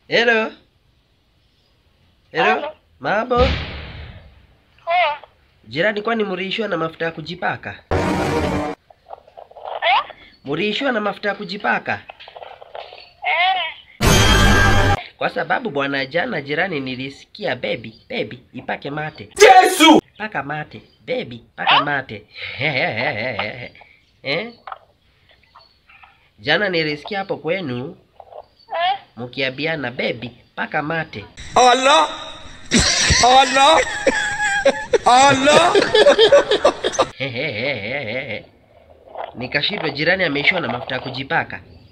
Hello. Hello. Halo. Mambo. Poa. Jirani, kwani mliishiwa na mafuta ya kujipaka? Eh? Mliishiwa na mafuta ya kujipaka? Eh. Kwa sababu bwana, jana jirani nilisikia baby, baby ipake mate. Yesu! Paka mate. Baby, paka mate. eh? Jana nilisikia hapo kwenu Eh. mkiambiana baby, paka mate. Allah! Allah! Allah! Nikashindwa jirani ameishiwa na mafuta ya kujipaka.